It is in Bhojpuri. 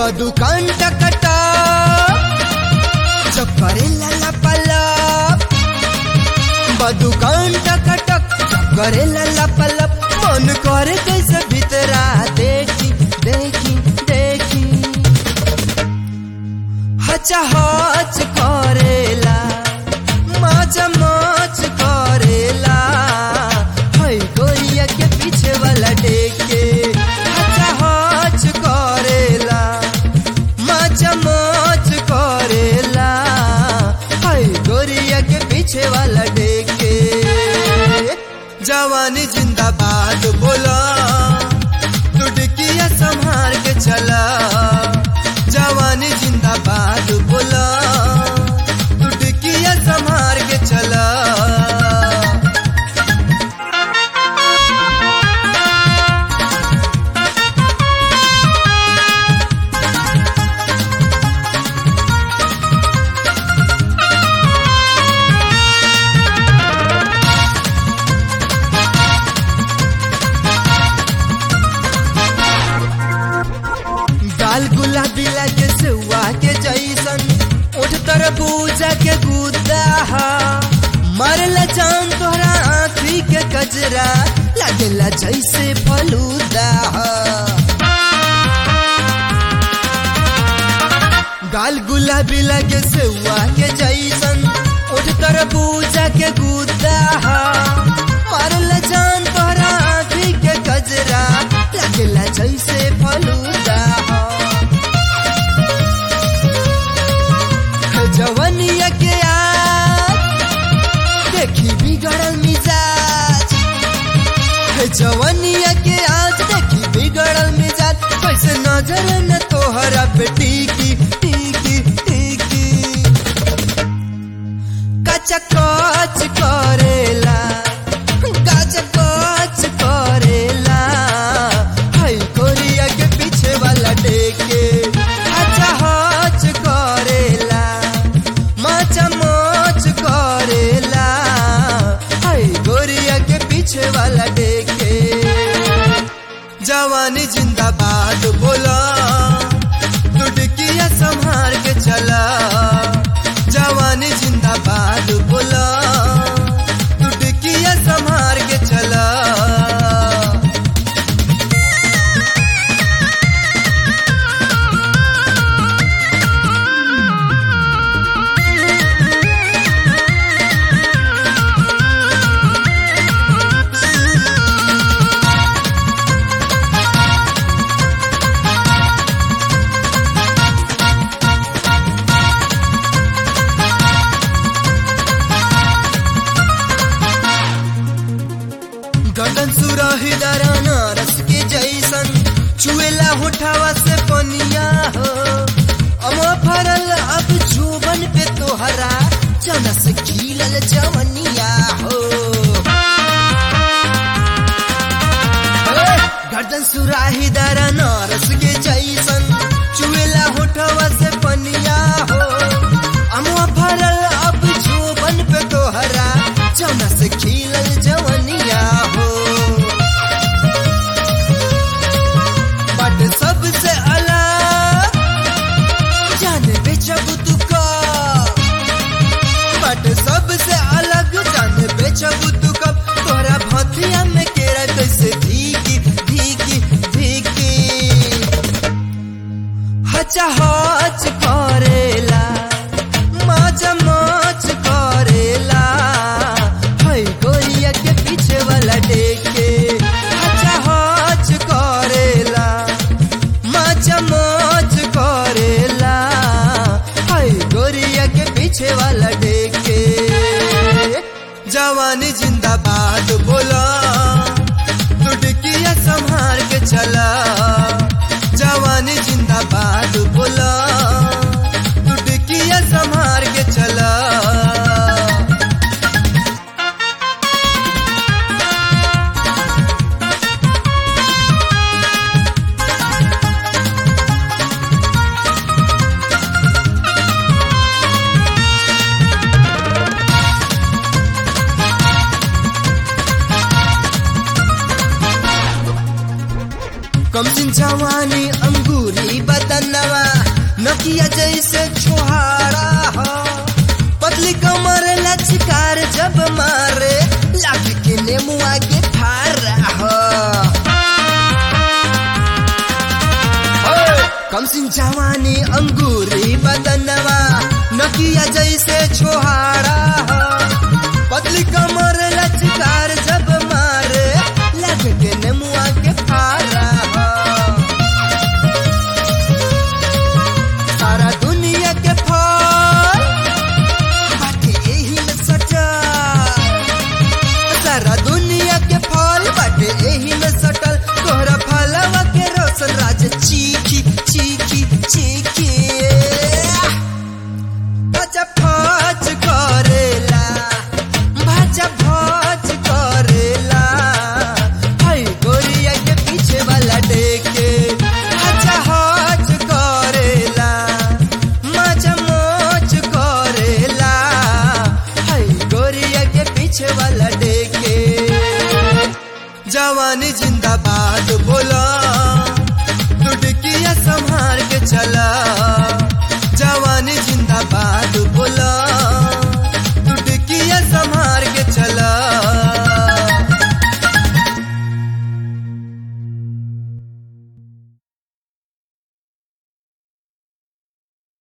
बदुकान टकटा जब करे लला पलप बदुकान टकटक जब करे लला पलप मन करे कैसे भीतरा देखी देखी देखी हचा हच करेला माचा माच करेला है गोरिया के पीछे वाला डेके हचा हच करेला माचा माच करेला है गोरिया के पीछे वाला डेके जवानी जिंदाबाद बोला दुडकिया संभाल के चला जवानी जिंदाबाद बोला दुडकिया संभाल के चला गाल गुलाबी लगे सेवा के जैसन उठ तरबूजा के गुद्दा मरला चांद तोहरा आँखी के कजरा लगेला जैसे फलूदा गाल गुलाबी लगे सेवा के जैसन उठ तरबूजा के गुद्दा मरला चांद तोहरा आँखी के कजरा लगेला जैसे फलूदा जवनिया के आज देखी बिगड़ल मिजाज जवनिया के आज देखी बिगड़ल मिजाज कैसे नजर न तोहरा पे टीकी टीकी टीकी कच कच करेला कच कच करेला हाय कोरिया के पीछे वाला डेके अच्छा हच करेला माचा मोच करेला हाय गोरिया के पीछे वाला डेके जवानी जिंदाबाद बोला दुडकिया संभाल के चला जवानी जिंदाबाद बोला दुडकिया संभाल के चला गगन सुराही दराना रस के जैसन चुएला होठावा से पनिया हो अमा फरल अब जुबन पे तोहरा चना से खिलल जवनिया हो गर्दन सुराही दराना रस के जैसन चुएला होठावा से पनिया हो अमा फरल अब जुबन पे तोहरा चना से खिलल जवनिया हो बट सबसे अलग जान बेचब तू का बट सबसे अलग जान बेचब तू कब तोरा भथिया में केरा कैसे भीगी भीगी भीगी हचा हच करेला माचा माच करेला है गोरिया के पीछे वाला डेके हचा हच करेला माचा माच करेला है गोरिया के पीछे वाला डेके जवानी जिंदाबाद बोला दुडकिया संभाल के चला जवानी जिंदाबाद बोला कमसिन जवानी अंगूरी बदनवा नकिया जैसे छोहारा हो पतली कमर लचकार जब मारे लाग के नेमुआ के फारा हो कमसिन जवानी अंगूरी बदनवा नकिया जैसे छोहारा हो पतली कमर लचकार जब मारे लग के नेमुआ के फारा हो सारा दुनिया के फल बाटे एही में सटल सारा दुनिया के फल बाटे एही में सटल तोहरा फलवा के रोशन राज चीखी चीखी चीखी भाजा भाज करेला भाजा भाज करेला हाय गोरिया के पीछे वाला डेके भाजा हाज करेला माजा मोज करेला हाय गोरिया के पीछे वाला डेके जवानी जिंदाबाद बोल